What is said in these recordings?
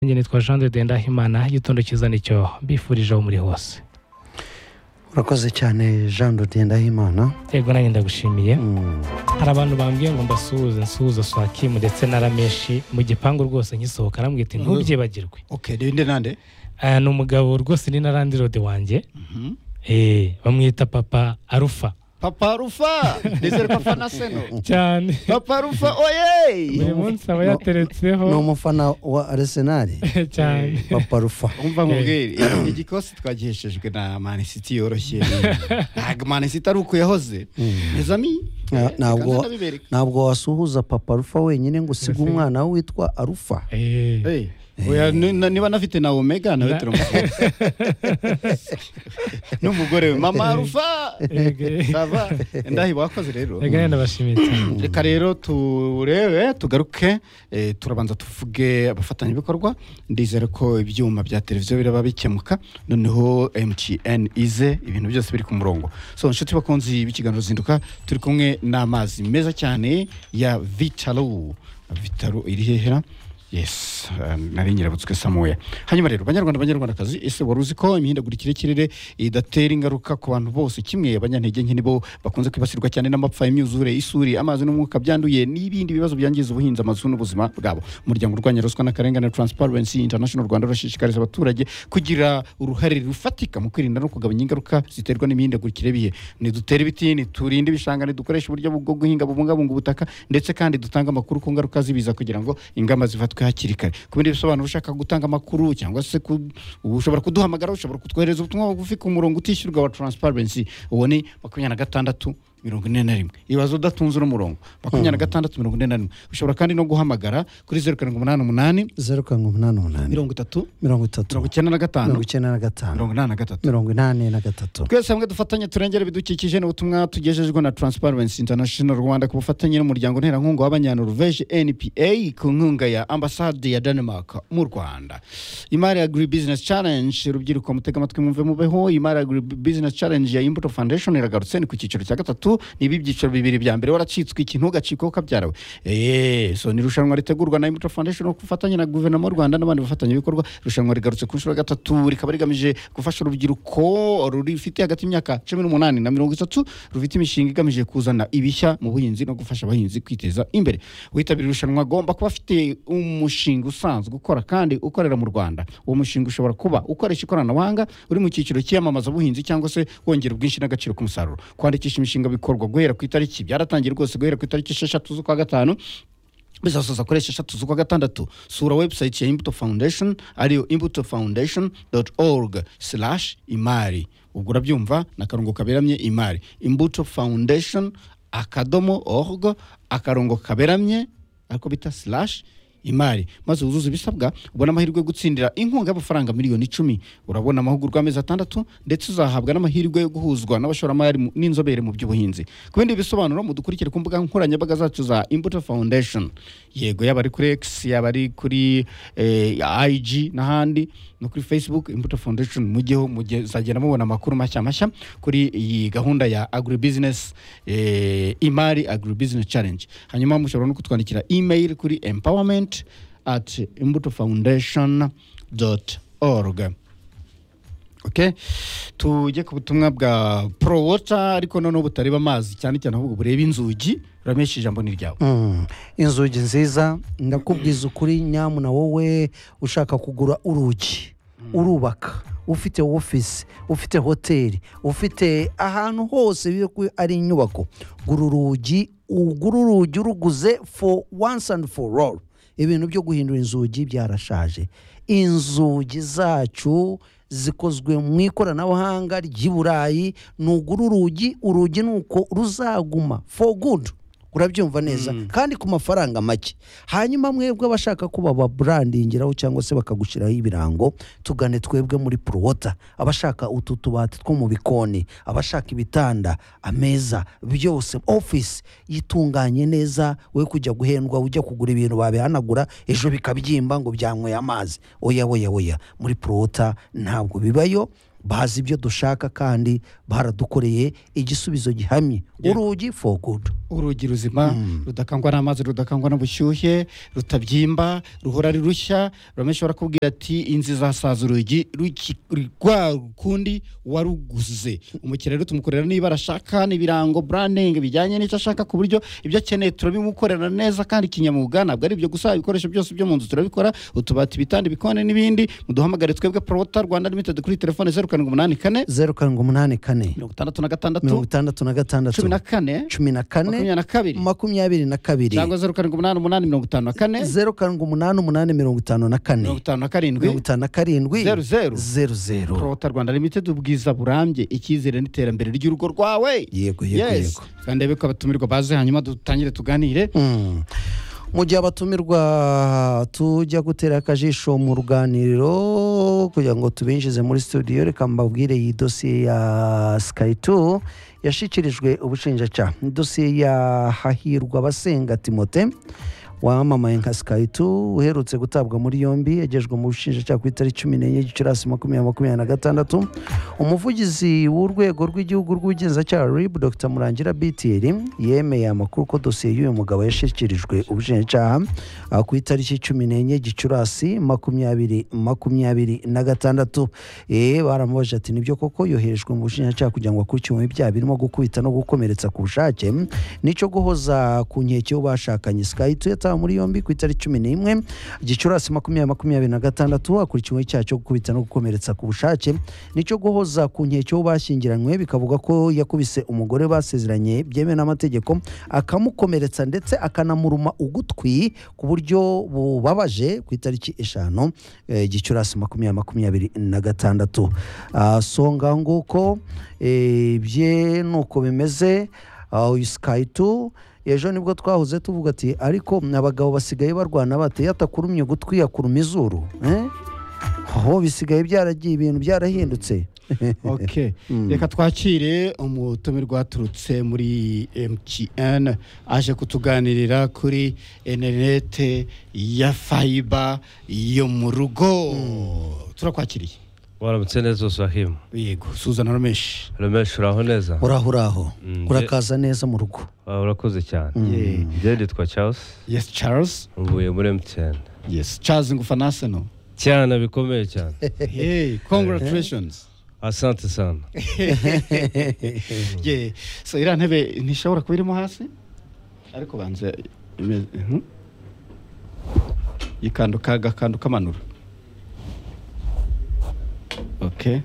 njye nitwa jean de ndahimana igitondo cyiza nicyo mbifurije aho muri hose urakoze cyane jean ndahimana yego nanjye ndagushimiye Mm. hari abantu bambwiye ngo mbasuhuze nsuhuze swakimu ndetse na rameshi mu gipangu rwose ngisohoka arambwita ntubyibagirwe oke ninde nande Ah, ni umugabo rwose ni na randirode wanjye Mhm. Eh, bamwita papa arufa papa rufa ndetse papa na seno cyane papa rufa oye buri munsi aba No- yateretseho ni umufana wa arisenali cyane papa rufa umva nkubwire igikosi twagiheshejwe na manisiti yoroshye ntabwo manisiti ari uko yahoze nezami Na- ntabwo ntabwo wasuhuza papa rufa wenyine ngo usige umwana we witwa arufa Eh, niba anafite na omega nawe Na- turamusuhuza n'umugore we mama rufa yego, sava ndahi wakoze rero yego nanjye ndabashimiye cyane reka rero turebe tugaruke eh, turabanza tuvuge abafatanyabikorwa ndizere ko ibyuma bya televiziyo biraba bikemuka noneho mtn ize ibintu byose biri ku murongo so inshuti bakunzi b'ikiganiro zinduka turi kumwe n'amazi meza cyane ya vitalo vitalo iri hehera yes eh, nari nyirabutswe samuya hanyuma rero banyarwanda banyarwandakazi ese wari uzi ko imihindagurikire y'ikirere idatera ingaruka ku bantu bose kimwe abanyantege nke nibo bakunze kwibasirwa cyane n'amapfa imyuzure isuri amazi n'umwuka byanduye n'ibindi bibazo byangiza ubuhinzi amazu n'ubuzima bwabo umuryango urwanya ruswa n'akarengane transparency international rwanda urashishikariza abaturage kugira uruhare rufatika mu kwirinda no kugabanya ingaruka ziterwa n'imihindagurikire y'ibihe nidutere ibiti niturinde ibishanga nidukoreshe uburyo bwo guhinga bubungabunga ubutaka ndetse kandi dutanga amakuru ku ngaruka z'ibiza kugira ngo ingamba zifatwe hakiri kare ku bindi bisobanuro ushaka gutanga amakuru cyangwa se ku- ushobora kuduhamagara ushobora kutwohereza ubutumwa bugufi ku murongo utishyurwa wa transparency uwo ni makumyabiri na gatandatu mirongo ine na rimwe ibaze udatunze uno murongo makumyabiri na gatandatu mirongo ine na rimwe ushobora kandi no guhamagara kuri zeru karindwi umunani umunani zeru karindwi umunani umunani mirongo itatu mirongo itatu mirongo icyenda na gatanu mirongo icyenda na gatanu mirongo inani na gatatu mirongo inani na gatatu twese hamwe dufatanye turengere ibidukikije ni ubutumwa tugejejwe na transparency international rwanda ku bufatanye n'umuryango nterankunga w'abanyanoruveje npa ku nkunga ya ambasade ya denmark mu rwanda imari agri business challenge urubyiruko mutega amatwi mwumve mubeho imari agri business challenge ya imbuto foundation iragarutse ni ku cyiciro cya gatatu niba ibyiciro bibiri bya mbere waracitswe ikintu ugacika ukabyarawe eee so ni irushanwa ritegurwa na imbuto foundation ku bufatanye na guverinoma y'u rwanda n'abandi bafatanyabikorwa irushanwa rigarutse ku nshuro ya gatatu rikaba rigamije gufasha urubyiruko rufite hagati y'imyaka cumi n'umunani na mirongo itatu rufite imishinga igamije kuzana ibishya mu buhinzi no gufasha abahinzi kwiteza imbere uwitabira irushanwa agomba kuba afite umushinga usanzwe ukora kandi ukorera mu rwanda uwo mushinga ushobora kuba ukoresha ikoranabuhanga uri mu cyiciro cy'iyamamaza buhinzi cyangwa se wongera ubwinshi n'agaciro k'umusaruro kwandikisha imishinga bikorwa guhera ku itariki byaratangiye rwose guhera ku itariki esheshatu z'ukwa gatanu bizasoza akoresha eshatu z'ukwa gatandatu sura webusayiti ya imbuto foundation ariyo imbuto foundation doti orugu slash imari ubwo urabyumva ni akarongo kaberamye imari imbuto foundation akadomo orugu akarongo kaberamye ariko bita slash imari maze wuzuze ibisabwa ubona amahirwe yo gutsindira inkunga y'amafaranga miliyoni icumi urabona amahugurwa amezi atandatu ndetse uzahabwa n'amahirwe yo guhuzwa n'abashoramari mu- n'inzobere mu by'ubuhinzi ku bindi bisobanuro mudukurikire ku mbuga nkoranyambaga zacu za imbuto foundation yego yaba ari kuri x yaba ari kuri eh, ig n'ahandi no kuri facebook imbuto foundation mujyeho mujye- muzagenda mubona amakuru mashya mashya kuri iyi gahunda ya agribusiness eh, imari agribusiness challenge hanyuma mushobora no kutwandikira email kuri empowerment at imbuto foundation org okay tujye ku butumwa bwa pro water ariko noneho butareba amazi cyane cyane ahubwo bureba inzugi uramesha ijambo ni ryawe Mm. inzugi nziza ndakubwiza ukuri nyamu na wowe ushaka kugura urugi urubaka ufite ofisi ufite hoteli ufite ahantu hose bibe ko ari inyubako gura urugi ugura urugi uruguze for once and for all ibintu byo guhindura inzugi byarashaje inzugi zacu zikozwe mu ikoranabuhanga ry'i burayi nugura urugi urugi ni uko ruzaguma for good urabyumva neza kandi ku mafaranga make hanyuma mwebwe abashaka ko bababurandingiraho cyangwa se bakagushyiraho ibirango tugane twebwe muri porowota abashaka utu tubati two mu bikoni abashaka ibitanda ameza byose ofisi yitunganye neza we kujya guhendwa ujya kugura ibintu babihanagura ejo bikabyimba ngo byanyweye amazi oya oya oya muri porowota ntabwo bibayo bazi ibyo dushaka kandi baradukoreye igisubizo gihamye urugi for good urugi ruzima rudakangwa n'amazi rudakangwa n'ubushyuhe rutabyimba ruhora ari rushya bamwe bashobora kubwira ati inzu izasaza urugi ruki- rwa kundi waruguze umukiriya rero tumukorera niba arashaka n'ibirango branding bijyanye n'icyo ashaka ku buryo ibyo akeneye turabimukorera neza kandi kinyamwuga ntabwo ari ibyo gusa ibikoresho byose byo mu nzu turabikora utubati ibitanda ibikoni n'ibindi muduhamagare twebwe prota rwanda limited kuri telefone zeru karindwi umunani kane zeru karindwi umunani kane mirongo itandatu na mirongo gatandatu itandatu na gatandatu cumi na kane cumi na makumyabiri kane na kabiri makumyabiri na kabiri cyangwa zeru karindwi umunani umunani mirongo itanu na kane zeru karindwi umunani umunani mirongo itanu na kane mirongo itanu na mirongo karindwi itanu na karindwi Zeru, zeru. zeru zeru prota rwanda limited ubwiza burambye icyizere n'iterambere ry'urugo rwawe yego yego yes yego kandi rero ko abatumirwa baze hanyuma dutangire tuganire Mm. mu gihe abatumirwa tujya gutera akajisho mu ruganiriro kugira ngo tubinjize muri studio reka mbabwire iyi dosiye ya sky 2 yashyikirijwe ubushinjacyaha Ni dosiye ya hahirwa basenga timote wamamaye nka sky 2 uherutse gutabwa muri yombi yagejwe mu bushinjacyaha ku itariki cumi n'enye gicurasi makumyabiri makumyabiri na gatandatu umuvugizi w'urwego rw'igihugu rw'ubugenzacyaha rib dr murangira btr yemeye amakuru ko dosiye y'uyu mugabo yashyikirijwe ubushinjacyaha ah, ku itariki cumi n'enye gicurasi makumyabiri makumyabiri na gatandatu Eh, baramubajije ati nibyo koko yoherejwe mu bushinjacyaha kugira ngo akurikiranwe ibyaha birimo gukubita no gukomeretsa ku bushake n'icyo guhoza ku nkeke y'uwo bashakanye sky two yatawe muri yombi ku itariki cumi n'imwe gicurasi makumyabiri makumyabiri na gatandatu akurikiwe icyaha cyo gukubita no gukomeretsa ku bushake nicyo guhoza ku nkeke y'uwo bashyingiranywe bikavuga ko yakubise umugore basezeranye byemewe n'amategeko akamukomeretsa ndetse akanamuruma ugutwi ku buryo bubabaje ku itariki eshanu eh, gicurasi makumyabiri makumyabiri na gatandatu Ah, so ngaho nguko eh, bye ni uko bimeze Ah, uyu sky two ejo nibwo twahoze tuvuga ati ariko abagabo basigaye barwana bate yatakurumye ugutwi yakuruma izuru eh? aho bisigaye byaragiye ibintu byarahindutse okay reka twakire umutumirwa waturutse muri mtn aje kutuganirira kuri interinete ya fayiba yo mu rugo turakwakiriye waramutse neza usahima yego suzana romeshi remeshi uraho neza uraho uraho Mm, urakaza neza mu rugo Ah, urakoze cyane Yeah. njye nitwa charles yes charles mvuye muri mtn yes charles ngufanase no cyane bikomeye cyane hey congratulations asante sana ye so iriya ntebe ntishobora kuba irimo hasi ariko banza ime- mhm. ikanduka agakandu kamanura ok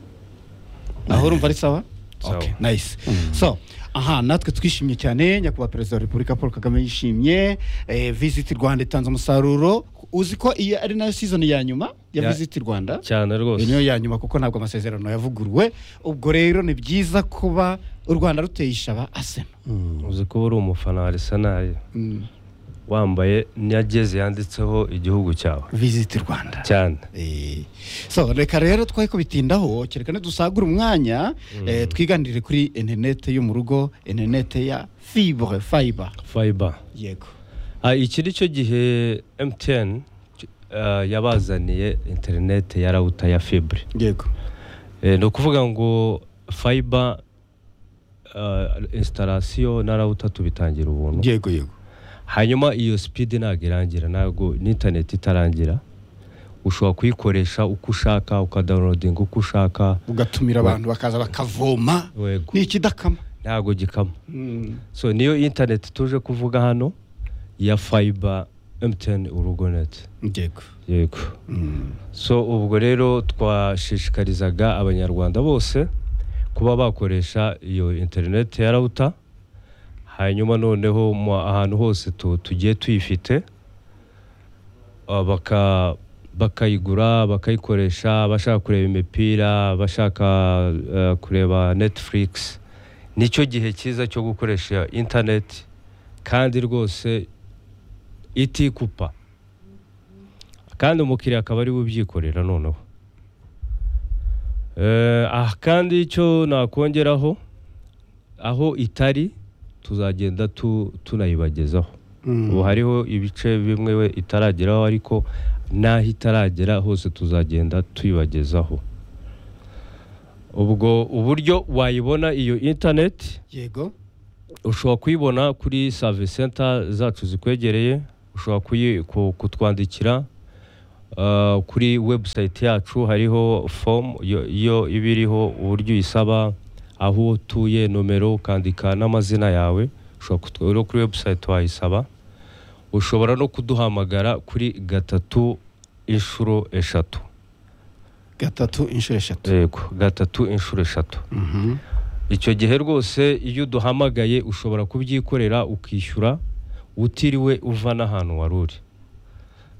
aho urumva ari sawa Sawa. Okay, nice so aha natwe twishimye cyane nyakubahwa perezida wa repubulika paul kagame yishimye eh, visit rwanda itanze umusaruro uzi ko iyi ari nayo season ya nyuma ya Ya- visit rwanda cyane iyo niyo rwose ya nyuma kuko ntabwo amasezerano yavuguruwe ubwo rero ni byiza kuba u rwanda ruteye ishaba asena uzi kuba uri umufana wa arsenal wambaye nyageze yanditseho igihugu cyawe visiti rwanda cyane Eh, so reka rero twe ko bitindaho kereka ntidusagure umwanya eh, twiganirire kuri interinete yo mu rugo interinete ya fibre fiber fiber yego Ah, iki ni cyo gihe mtn ah, yabazaniye interinete ya rawuta ya fibre yego Eh, ni ukuvuga ngo fiber installation na rawuta tubitangira ubuntu yego yego hanyuma iyo speed ntabwo irangira ntabwo n'internet itarangira ushobora kuyikoresha uko ushaka ukadawunodinga uko ushaka ugatumira abantu bakaza bakavoma Yego. ni ikidakama ntabwo gikama Mm. so niyo internet tuje kuvuga hano ya fiber mtn urugonet yego yego so ubwo rero twashishikarizaga abanyarwanda bose kuba bakoresha iyo interineti ya rawuta hanyuma noneho mu ahantu hose tu- tugiye tuyifite ah, baka bakayigura bakayikoresha abashaka kureba imipira abashaka eh, kureba netflix nicyo gihe cyiza cyo gukoresha interineti kandi rwose itikupa kandi umukiriya akaba ari we ubyikorera noneho Eh, ah kandi icyo nakongeraho aho itari tuzagenda tu- tunayibagezaho ubu hariho ibice bimwe we itarageraho ariko n'aho itaragera hose tuzagenda tuyibagezaho ubwo uburyo wayibona iyo interineti yego ushobora kuyibona kuri savisi senta zacu zikwegereye ushobora kuyi- ku- kutwandikira Uh, kuri webusayiti yacu hariho fomu yo- yo iba iriho uburyo uyisaba aho utuye nomero ukandika n'amazina yawe ushobora kutwe- rero kuri webusayiti wayisaba ushobora no kuduhamagara kuri gatatu inshuro eshatu gatatu inshuro eshatu yego gatatu inshuro eshatu Mhm. icyo gihe rwose iyo uduhamagaye ushobora kubyikorera ukishyura utiriwe uva n'ahantu wari uri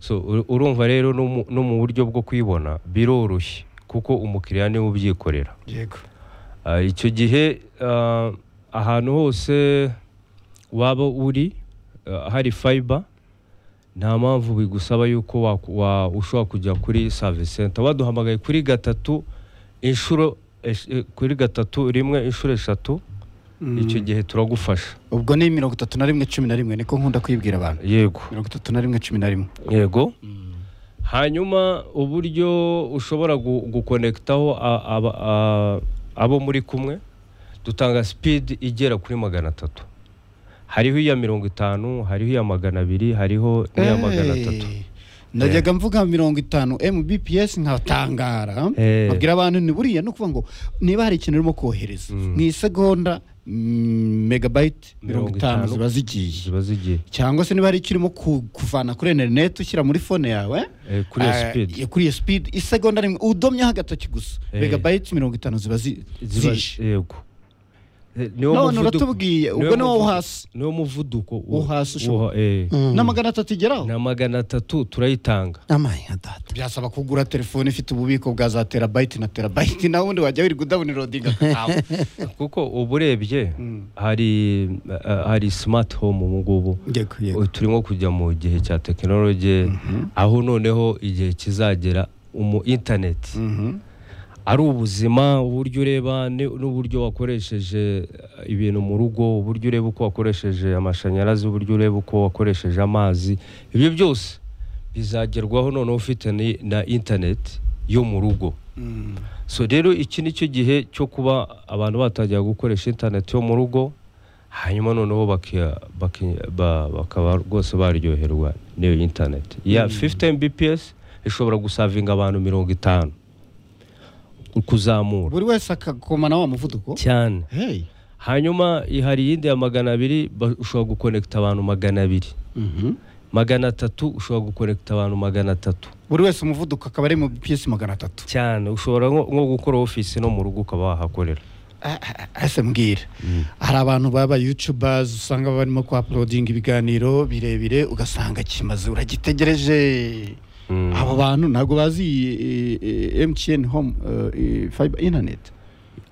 so ur- urumva rero no mu- no mu buryo bwo kuyibona biroroshye kuko umukiriya niwe ubyikorera yego Ah, icyo gihe ah, ahantu hose waba uri ah, hari fayiba nta mpamvu bigusaba yuko waku- wa- ushobora kujya kuri savisi senta waduhamagaye kuri gatatu inshuro esh- eh, kuri gatatu rimwe inshuro eshatu icyo gihe turagufasha ubwo ni mirongo itatu na rimwe cumi na rimwe niko nkunda kwibwira abantu yego mirongo itatu na rimwe cumi na rimwe yego hanyuma uburyo ushobora gu- gukonekitaho a- aba- a- abo muri kumwe dutanga sipidi igera kuri magana atatu hariho iya mirongo itanu hariho iya magana abiri hariho n'iya magana atatu Eh, najyaga mvuga mirongo itanu mbps nkatangara Eh. babwira abantu ni buriya ni ukuvuga ngo niba hari ikintu urimo kohereza Mm. mu isegonda mm, megabayiti mirongo Mirongo itanu itanu. ziba zigiye ziba zigiye cyangwa se niba hari icyo urimo ku- kuvana kuri interineti ushyira muri fone yawe eh, kuri iyo ah, sipidi ya- kuri iyo sipidi isegonda rimwe udomyeho agatoki gusa Eh. megabayiti mirongo itanu ziba zi- ziba zije yego Eh, niwo none muvuduko- uratubwiye ubwo niwo niwo wo muvuduko- hasi niwo muvuduko Wo hasi ushobora- eh. Mm. na magana atatu igeraho na magana atatu turayitanga amayi nka data byasaba kugura telefone ifite ububiko bwa za terabayiti na terabayiti nawe undi wajya wirirwa udabunirodinga kuko uba urebye hari uh, hari smart home ubu ngubu yego Ubu turimo kujya mu gihe cya tekinoloji aho noneho igihe kizagera umu interineti Mhm. ari ubuzima uburyo ureba ni- n'uburyo wakoresheje eh, ibintu mu rugo uburyo ureba uko wakoresheje amashanyarazi uburyo ureba uko wakoresheje amazi ibyo byose bizagerwaho noneho ufite ni- na interineti yo mu rugo Mm. so rero iki ni cyo gihe cyo kuba abantu batangira gukoresha interineti yo mu rugo hanyuma noneho baki- baki- ba- bakaba rwose baryoherwa n'iyo interineti ya 15 bps ishobora gusavinga abantu mirongo itanu kuzamura buri wese akagoma na wa muvuduko cyane hey hanyuma i- hari iyindi ya magana abiri ba- ushobora gukonekita abantu magana abiri Mhm. magana atatu ushobora gukonekita abantu magana atatu buri wese umuvuduko akaba ari mu bps magana atatu cyane ushobora nko nko gukora ofisi no mu rugo ukaba wahakorera Ah, ah, ah, ese mbwira hari abantu baba youtubers usanga baba barimo ku uploading ibiganiro birebire ugasanga kimaze uragitegereje Mm. abo bantu ntabwo bazi eh, eh, mtn home eh, fiber internet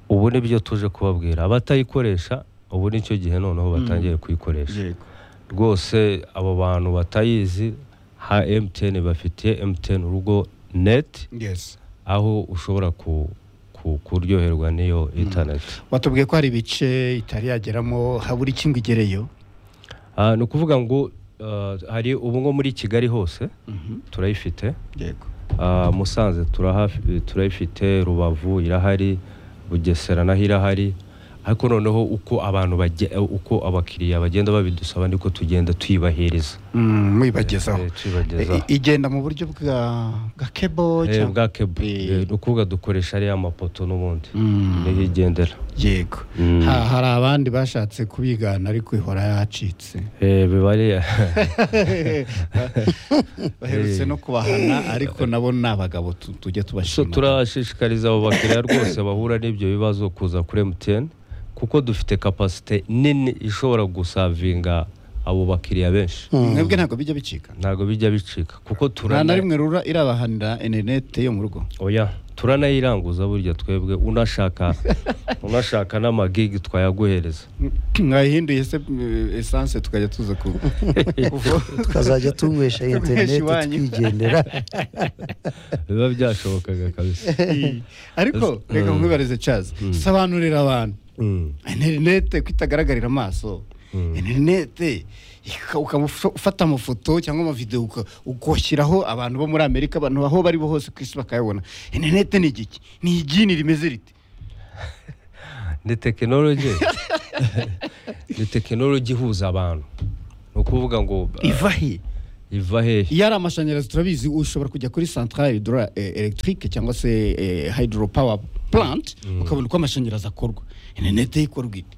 ubu ni byo tuje kubabwira abatayikoresha ubu nicyo gihe noneho batangiye kuyikoresha yego rwose abo bantu batayizi ha emutiyeni bafitiye emutiyeni urugo neti yes aho ushobora ku- ku- kuryoherwa n'iyo interineti watubwiye ko hari ibice itari yageramo habura ikingo igereyo Ah, ni ukuvuga ngo ah, hari ubu nko muri kigali hose turayifite yego Ah, musanze turahafi- turayifite rubavu irahari bugesera naho irahari ariko noneho uko abantu bage- uko abakiriya bagenda babidusaba niko tugenda tuyibahiriza mwibagezaho Eh, tuyibagezaho. I- igenda mu buryo bwa bwa kebo Eh, cyangwa bwa kebu Eh. ni ukuvuga dukoresha ariya mapoto n'ubundi Mm, niho igendera yego Mm. Ha- hari abandi bashatse kubigana ariko ihora yacitse Eh, biba ari baherutse no kubahana ariko nabo ni abagabo tu- tujye so tubashima turashishikariza abo bakiriya rwose bahura n'ibyo bibazo kuza kuri MTN kuko dufite kapasite nini ishobora gusavinga abo bakiriya benshi mwebwe ntabwo bijya bicika ntabwo bijya bicika kuko nta na turana rimwe rura irabahanira interineti yo mu rugo oya turanayiranguza burya twebwe unashaka unashaka n'amagigi twayaguhereza mwayihinduye se eh, esanse tukajya tuza ku tukazajya tunywesha interineti iwanyu. twigendera biba byashobokaga kabisa ariko reka nkwibarize cazi sobanurira abantu Mm. interinete ko itagaragarira amaso interinete ika- ukaba uf- ufata amafoto cyangwa amavidewo uka- ukoshyiraho abantu bo muri amerika abantu aho bari bo hose ku isi bakayabona interinete ni igiki ni igini rimeze rite ni tekinoloji ni tekinoloji ihuza abantu ni ukuvuga ngo uh, iva he iva hehe iyo ari amashanyarazi turabizi ushobora kujya kuri centrale hydro electrique cyangwa se eh, hydro power plant ukabona uko amashanyarazi akorwa interinete ikorwa ite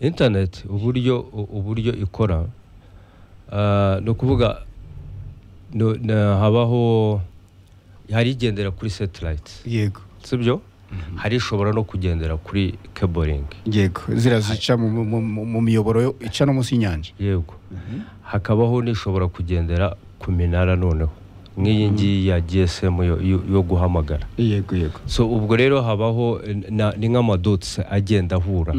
interineti uburyo u- uburyo ikora uh, ni ukuvuga no- na- habaho hari igendera kuri satellite yego sibyo hari ishobora no kugendera kuri kaboringi yego ziriya zica mu- mu- mu mu miyoboro yo- ica no munsi y'inyanja yego hakabaho n'ishobora kugendera ku minara noneho nk'iyi ngiyi ya gsm yo- yo yo guhamagara yego yego so ubwo rero habaho eh, na- ni nk'amadotsi agenda ahura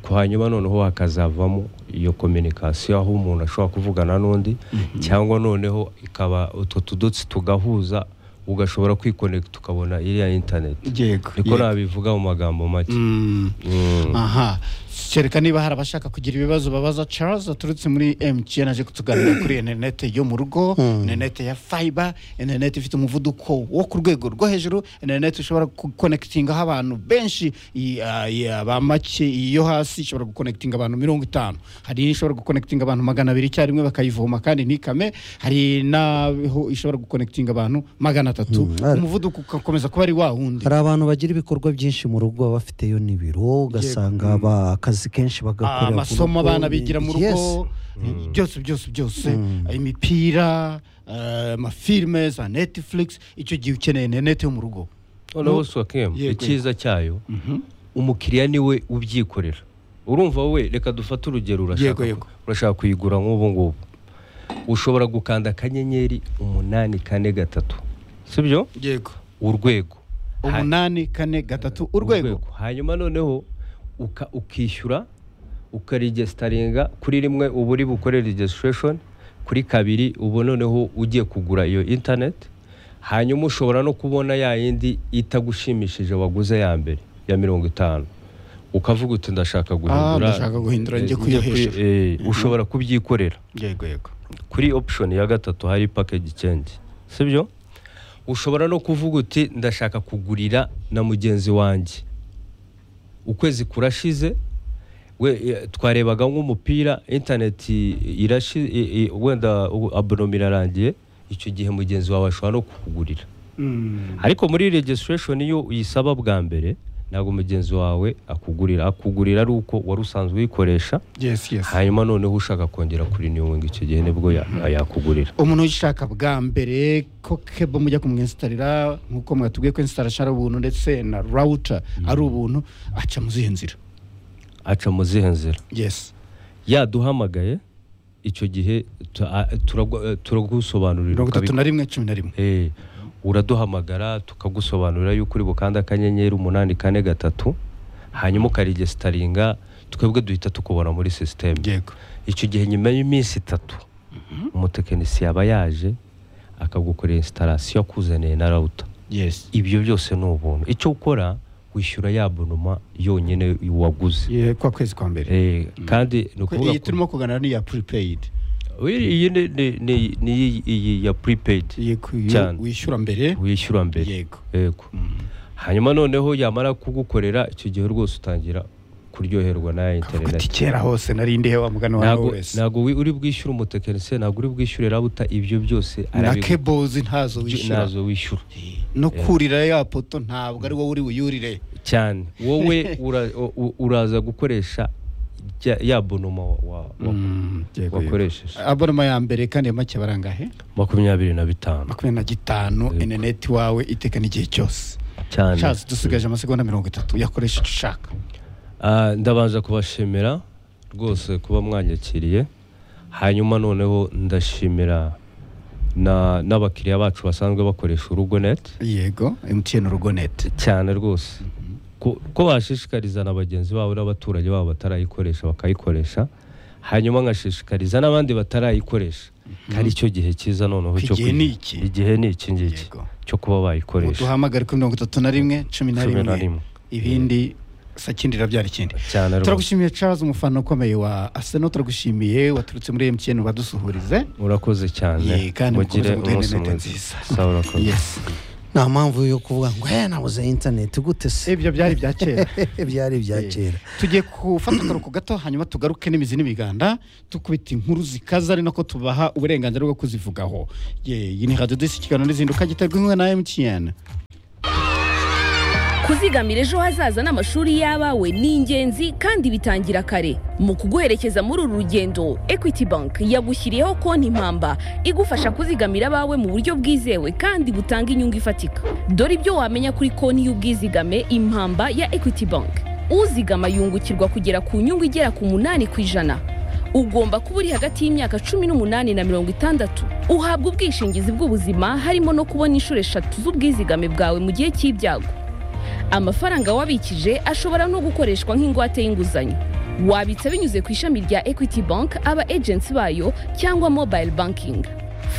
ku hanyuma noneho hakazavamo iyo kominikasiyo aho umuntu ashobora kuvugana n'undi cyangwa noneho ikaba utwo tudotsi tugahuza ugashobora kwikonekita ukabona iriya interineti yego niko yego. nabivuga mu magambo make Mm. Mm. aha kereka niba hari abashaka kugira ibibazo babaza charles aturutse muri mtn aje kutuganira kuri interinete yo mu rugo interinete ya fiber interinete ifite umuvuduko wo ku rwego rwo hejuru interinete ushobora gukonekitingaho abantu benshi i- ah, i- ah, ba make iyo hasi ishobora gukonekitinga abantu mirongo itanu hari ishobora gukonekitinga abantu magana abiri icyarimwe bakayivoma kandi ntikame hari n'aho ishobora gukonekitinga abantu magana atatu Mm, ari- umuvuduko ugakomeza kuba ari wa wundi hari abantu bagira ibikorwa byinshi mu rugo baba bafiteyo n'ibiro ugasanga ba- akazi kenshi bagakorera ku rugo. amasomo abana bigira mu Yes. rugo byose byose byose imipira eh, amafilime za netifurigisi icyo gihe ukeneye interineti yo mu rugo noneho swakemu Yego. icyiza cyayo umukiriya niwe ubyikorera urumva wowe reka dufate urugero Yego, urashaka yego. urashaka kuyigura nk'ubu ngubu ushobora gukanda akanyenyeri umunani kane gatatu sibyo yego urwego Ha- umunani kane gatatu urwego hanyuma noneho uka- ukishyura ukaregisitaringa kuri rimwe uba uri bukore regisitashoni kuri kabiri ubu noneho ugiye kugura iyo interineti hanyuma ushobora no kubona ya yindi itagushimishije waguze ya mbere ya mirongo itanu ukavuga uti ndashaka Ah, guhindura ndashaka guhindura njye eh, kuyo kuri- hejuru." eh, ushobora kubyikorera yego yego kuri option ya gatatu hari package change sibyo ushobora no kuvuga uti ndashaka kugurira na mugenzi wanjye ukwezi kurashize we eh, twarebaga nk'umupira internet i- irashi i- i- wenda u- abonoma irarangiye icyo gihe mugenzi wawe ashobora no kukugurira ariko muri registration iyo uyisaba bwa mbere ntabwo mugenzi wawe akugurira akugurira ari uko wari usanzwe uyikoresha yesi yesi hanyuma noneho ushaka kongera kuri renewing icyo gihe nibwo ya- yakugurira umuntu uyishaka bwa mbere ko kebo mujya kumwinstalira nk'uko mwatubwiye ko installation ari ubuntu ndetse na router ari ubuntu aca mu zihe nzira aca mu zihe nzira yesi yaduhamagaye icyo gihe tu- a- turagu- eh, turagusobanurira mirongo itatu ukabiku- na rimwe cumi na rimwe Eh, uraduhamagara tukagusobanurira yuko uri bukanda akanyenyeri umunani kane gatatu hanyuma ukaregisitaringa twebwe duhita tukubona muri sisiteme yego icyo gihe nyuma y'iminsi itatu umutekinisiye aba yaje akagukorera instalasiyo akuzaniye na rawuta yesi ibyo byose ni ubuntu icyo ukora wishyura ya bonoma yonyine waguze Ye- kwa kwezi kwa mbere Eh, kandi ni Kwe- ukuvuga iyi ko- turimo kuganira ni iya prepaid Oya, iyi ni- ni- ni- ni iyi- iyi ya prepaid iyi ku- iyo Cyane. wishyura mbere wishyura mbere yego yego hanyuma noneho yamara kugukorera icyo gihe rwose utangira kuryoherwa na kuko ati interineti kera hose nari ndihe wa mugana wawe ntabwo wese ntabwo wi- uri bwishyure umutekinisiye ntabwo uri bwishyure rabuta ibyo byose na arabigu- kebozi ntazo wishyura nazo wishyura no kurira ya poto ntabwo ari wowe uri buyurire cyane wowe ura- u- u- uraza gukoresha ya- ya bonoma wa- wa- wa- wakoresheje abonoma ya mbere kandi ya make barangahe makumyabiri na bitanu makumyabiri na gitanu interineti wawe itekana igihe cyose cyane Charles dusigaje amasegonda mirongo itatu yakoresha icyo ushaka Ah, ndabanza kubashimira rwose kuba mwanyakiriye hanyuma noneho ndashimira na- n'abakiriya bacu basanzwe bakoresha urugo neti yego mtn urugo neti cyane rwose ko ko bashishikariza na bagenzi babo n'abaturage babo batarayikoresha bakayikoresha hanyuma ngashishikariza n'abandi batarayikoresha kandi icyo gihe cyiza noneho cyo Igihe kuyi- ni iki? igihe ni iki ngiki Yego. cyo kuba bayikoresha duhamagare kuri mirongo itatu na rimwe cumi na Cumi na rimwe rimwe. ibindi sakindi irabyara ikindi cyane rwose turagushimiye charles umufana ukomeye wa arsenal turagushimiye waturutse muri mtn badusuhurize urakoze cyane Ye, kandi mukomeze mugire muduhe umunsi interineti mwiza nziza. sawa urakoze yes nta mpamvu yo kuvuga ngo eh nabuze interineti gute se ibyo byari ibya kera byari ibya Eh, kera tugiye gufata akaruhuko gato hanyuma tugaruke n'imizi n'imiganda dukubita inkuru zikaza ari nako tubaha uburenganzira bwo kuzivugaho Ye, iyi ni radiyo disi kiganiro n'izinduka giterwa inkunga na emutiyeni kuzigamira ejo hazaza n'amashuri y'abawe ni ingenzi kandi bitangira kare mu kuguherekeza muri uru rugendo equity bank yagushyiriyeho konti impamba igufasha kuzigamira abawe mu buryo bwizewe kandi butanga inyungu ifatika dore ibyo wamenya kuri konti y'ubwizigame impamba ya equity bank uzigama yungukirwa kugera ku nyungu igera ku munani ku ijana ugomba kuba uri hagati y'imyaka cumi n'umunani na mirongo itandatu uhabwa ubwishingizi bw'ubuzima harimo no kubona inshuro eshatu z'ubwizigame bwawe mu gihe cy'ibyago amafaranga wabikije ashobora no gukoreshwa nk'ingwate y'inguzanyo wabitsa binyuze ku ishami rya equity bank aba agency bayo cyangwa mobile banking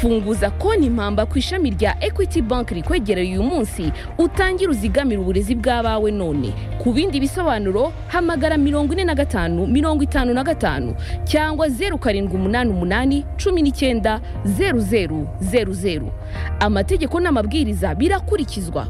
funguza konti impamba ku ishami rya equity bank rikwegereye uyu munsi utangire uzigamire uburezi bw'abawe none ku bindi bisobanuro hamagara mirongo ine na gatanu mirongo itanu na gatanu cyangwa zeru karindwi umunani umunani cumi n'icyenda zeru zeru zeru zeru amategeko n'amabwiriza birakurikizwa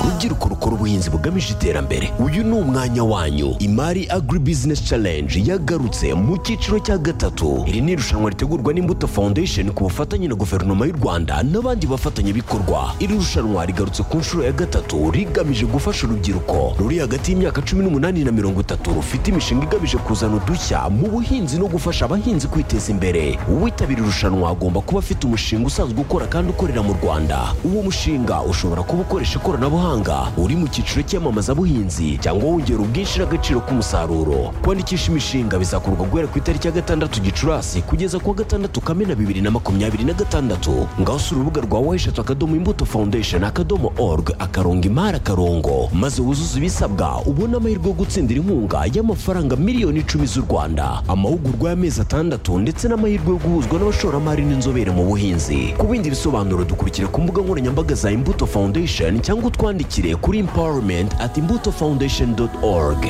rubyiruko rukora ubuhinzi bugamije iterambere uyu ni umwanya wanyu imari agribusiness challenge yagarutse mu cyiciro cya gatatu iri ni irushanwa ritegurwa n'imbuto foundation ku bufatanye na guverinoma y'u rwanda n'abandi bafatanyabikorwa iri rushanwa rigarutse ku nshuro ya gatatu rigamije gufasha urubyiruko ruri hagati y'imyaka cumi n'umunani na mirongo itatu rufite imishinga igamije kuzana udushya mu buhinzi no gufasha abahinzi kwiteza imbere uwitabira irushanwa agomba kuba afite umushinga usanzwe ukora kandi ukorera mu rwanda uwo mushinga ushobora kuba ukoresha ikoranabuhanga uri mu cyiciro cy'iyamamazabuhinzi cyangwa wongera ubwinshi n'agaciro k'umusaruro kwandikisha imishinga bizakorwa guhera ku itariki ya gatandatu gicurasi kugeza ku wa gatandatu kamena bibiri na makumyabiri na gatandatu ngaho usura urubuga rwa weshatu akadomo imbuto foundation akadomo org akarongo imari akarongo maze wuzuze ibisabwa ubone amahirwe yo gutsindira inkunga y'amafaranga miliyoni icumi z'u rwanda amahugurwa y'amezi atandatu ndetse n'amahirwe yo guhuzwa n'abashoramari n'inzobere mu buhinzi ku bindi bisobanuro dukurikira ku mbuga nkoranyambaga za imbuto foundation cyangwa utwandikire kuri empowerment at imbuto foundation org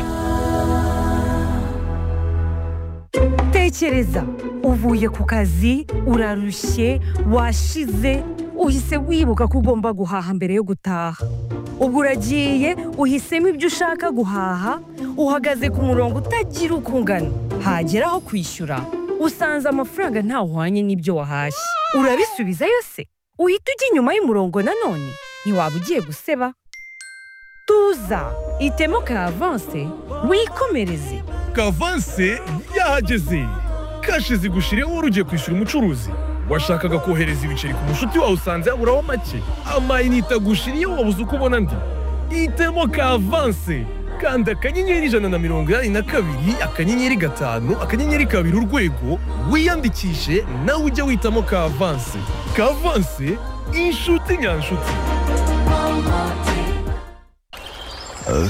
tekereza uvuye ku kazi urarushye washize uhise wibuka ko ugomba guhaha mbere yo gutaha ubwo uragiye uhisemo ibyo ushaka guhaha uhagaze ku murongo utagira uko ungana hagera aho kwishyura usanze amafaranga ntawuhwanye n'ibyo wahashye urabisubiza yose uhita ujya inyuma y'umurongo nanone ntiwaba ugiye guseba tuza itemo ka avanse wikomereze kavanse yahageze kashi zigushiriyeho wari ugiye kwishyura umucuruzi washakaga kohereza ibiceri ku mushuti wawe usanze yaburaho make amayinite agushiriyeho wabuze uko ubona andi hitemo kavanse kanda akanyenyeri ijana na mirongo inani na kabiri akanyenyeri gatanu akanyenyeri kabiri urwego wiyandikishe nawe ujye witamo kavanse kavanse inshuti nyanshuti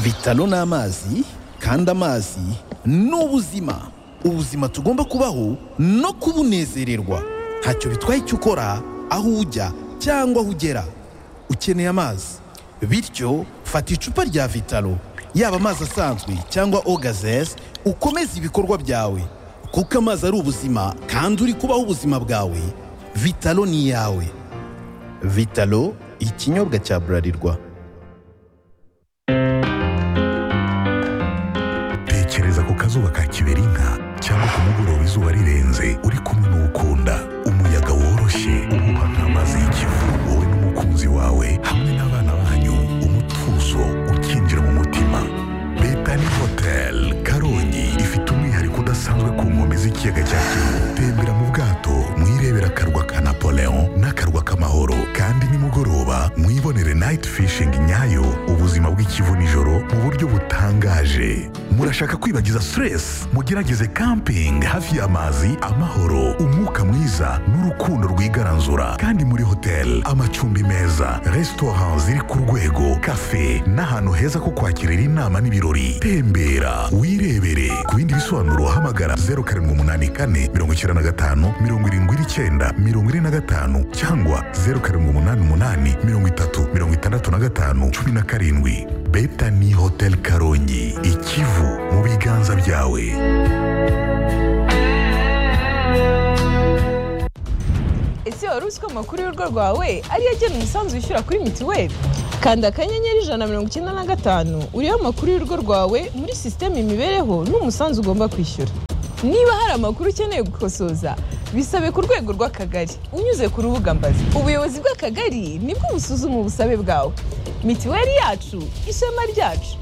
vitalo ni amazi kandi amazi ni ubuzima ubuzima tugomba kubaho no kubunezererwa ntacyo bitwaye icyo ukora aho ujya cyangwa aho ugera ukeneye amazi bityo fata icupa rya vitalo yaba amazi asanzwe cyangwa ogazes ukomeze ibikorwa byawe kuko amazi ari ubuzima kandi uri kubaho ubuzima bwawe vitalo ni iyawe vitalo ikinyobwa cya burarirwa tekereza ku kazuba ka kiberinka cyangwa ku mugoroba izuba rirenze uri kumwe n'uwukunda umuyaga woroshye uhuha nk'amazi y'ikivu wowe n'umukunzi wawe hamwe n'abana banyu umutuzo ukinjira mu mutima betani hotel karongi ifite umwihariko udasanzwe ku nkombe z'ikiyaga cya kivu tembera mu bwato mwirebera akarwa ka napoleon n'akarwa k'amahoro kandi nimugoroba mwibonere night fishing nyayo ubuzima bw'ikivu nijoro mu buryo butangaje murashaka kwibagiza stress mugerageze camping hafi y'amazi amahoro umwuka mwiza n'urukundo rwigaranzura kandi muri hotel amacumbi meza restaurant ziri ku rwego cafe n'ahantu heza ko kwakirira inama n'ibirori tembera wirebere ku bindi bisobanuro hamagara 0784 95 79 45 cyangwa 0788 33 65 17 Betani Hotel Karongi Ikivu mu biganza byawe ese wari uzi ko amakuru y'urugo rwawe ariyo agena umusanzu wishyura kuri mituweli kanda akanyenyeri ijana na mirongo icyenda na gatanu urebe amakuru y'urugo rwawe muri sisiteme imibereho n'umusanzu ugomba kwishyura niba hari amakuru ukeneye gukosoza bisabe ku rwego rw'akagari unyuze ku rubuga mbazi ubuyobozi bw'akagari nibwo busuzuma ubusabe bwawe mituweli yacu ishema ryacu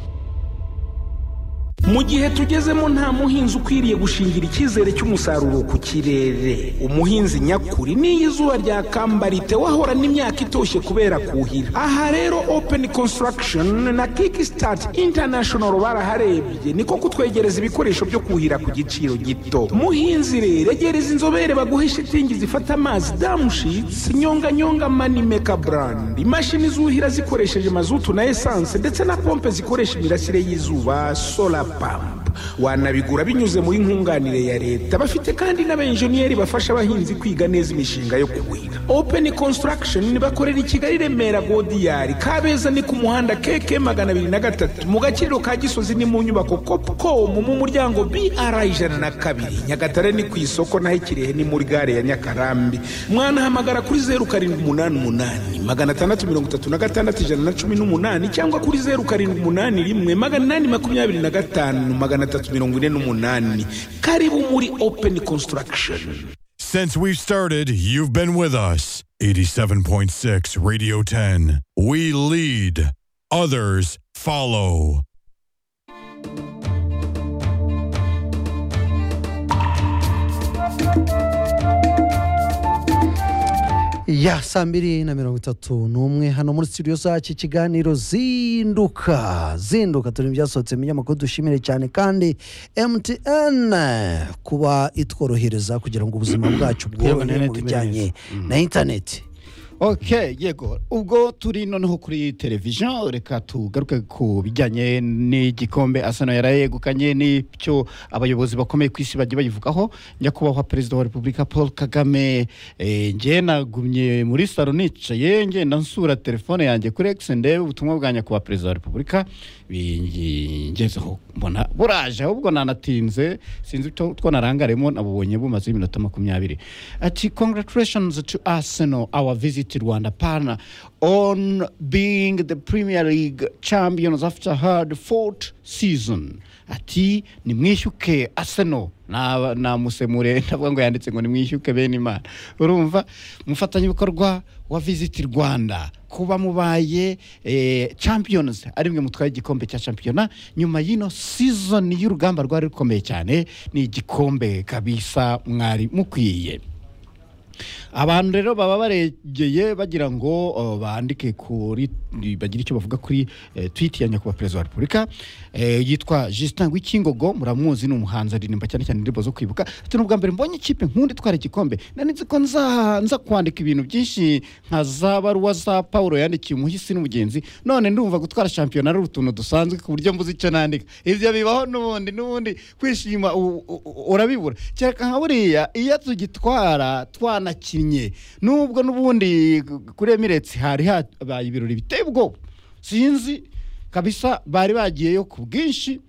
mu gihe tugezemo nta muhinzi ukwiriye gushingira icyizere cy'umusaruro ku kirere umuhinzi nyakuri n'iyo izuba ryakambarite wahorana imyaka itoshye kubera kuhira aha rero open construction na kickstart international baraharebye niko kutwegereza ibikoresho byo kuhira ku giciro gito muhinzi rero egereza inzobere baguhe shitingi zifata amazi damushitsi nyonganyonga manimeka brand imashini zuhira zikoresheje mazutu na esanse ndetse na pompe zikoresha imirasire y'izuba solar pump wanabigura binyuze muri nkunganire ya leta bafite kandi n'abenjeniyeri bafasha abahinzi kwiga neza imishinga yo kuhira open construction bakorera i kigali remera godiyari kabeza ni ku muhanda keke magana abiri na gatatu mu gaciro ka gisozi ni mu nyubako copcom mu muryango br ijana na kabiri nyagatare ni ku isoko naho ikirehe ni muri gare ya nyakarambi mwanahamagara kuri zeru karindwi umunani umunani magana atandatu mirongo itatu na gatandatu ijana na cumi n'umunani cyangwa kuri zeru karindwi umunani rimwe magana inani makumyabiri na gatanu magana atatu mirongo ine n'umunani karibu muri open construction Since we've started, you've been with us. 87.6 Radio 10. We lead, others follow. ya saa mbiri na mirongo itatu n'umwe hano muri studio zacu ikiganiro zinduka zinduka turi mu byasohotse mu binyamakuru dushimire cyane kandi mtn kuba itworohereza kugira ngo ubuzima bwacu bworohe mu bijyanye na interineti ok yego ubwo turi noneho kuri televiziyo reka tugaruke ku bijyanye n'igikombe asano yari yegukanye n'ibyo abayobozi bakomeye ku isi bagiye bayivugaho nyakubahwa perezida wa repubulika paul kagame eh, njye nagumye muri saro nicaye ngenda nsura telefone yanjye kuri egisi ndebe ubutumwa bwa nyakubahwa perezida wa repubulika bingezeho mbona buraje ahubwo nanatinze sinzi icyo two narangaremo nabubonye bumaze iminota makumyabiri ati congratulations to arsenal our visit to rwanda pana on being the premier league champions after hard fought season ati nimwishyuke arsenal Naba- namusemure ndavuga ngo yanditse ngo nimwishyuke bene imana urumva umufatanyabikorwa wa visit rwanda kuba mubaye eh, champions ari mwe mutwaye igikombe cya shampiyona nyuma y'ino season y'urugamba rwari rukomeye cyane ni igikombe kabisa mwari mukwiye abantu rero baba baregeye bagira ngo uh, bandike kuri bagira icyo bavuga kuri eh, tweet ya nyakubahwa perezida wa repubulika eh, yitwa justin wikingogo muramuzi ni umuhanzi aririmba cyane cyane indirimbo zo kwibuka ati n'ubwa mbere mbonye ikipe nkunda itwara igikombe nanitse ko nza nza kwandika ibintu byinshi nka za baruwa za paul yandikiye umuhisi n'umugenzi none ndumva gutwara shampiyona ari utuntu dusanzwe ku buryo mbuze icyo nandika ibyo bibaho n'ubundi n'ubundi kwishima u- u- u- urabibura kereka nka buriya iyo tugitwara twanakinnye nubwo n'ubundi kuri emiretsi hari habaye ibirori biteye ubwoba sinzi kabisa bari bagiyeyo ku bwinshi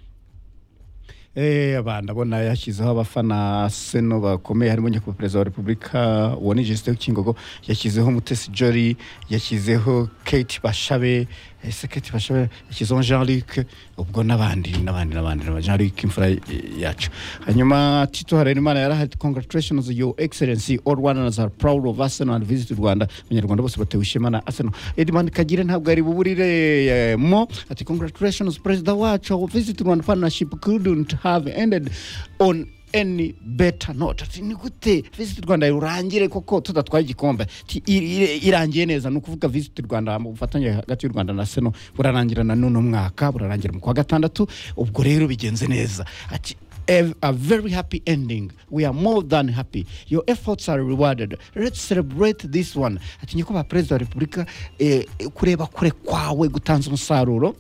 Eh, aba ndabona yashyizeho abafana seno bakomeye harimo nyakubahwa perezida wa repubulika uwo ni jesite w'ikingogo yashyizeho mutesi jori yashyizeho kate bashabe ese kate bashabe yashyizeho jean luc ubwo n'abandi n'abandi n'abandi n'abandi. jean luc imfura eh, yacu hanyuma tito harerimana yari ahari congratulations your excellency all runners are proud of arsenal and visit rwanda abanyarwanda bose batewe ishema na arsenal edmond kagire ntabwo yari buburiremo ati congratulations perezida wacu our visit rwanda partnership couldn't have ended on any better note ati ni gute visit rwanda urangire koko tudatwaye igikombe Ati, "Iri- iri- irangiye neza ni ukuvuga visit rwanda mu bufatanye hagati y'u rwanda na seno burarangira na none umwaka burarangira mu kwa gatandatu ubwo rero bigenze neza ati "Ev- a very happy ending we are more than happy your efforts are rewarded let's celebrate this one ati nyakubahwa perezida wa repubulika eh, kureba kure kwawe gutanze umusaruro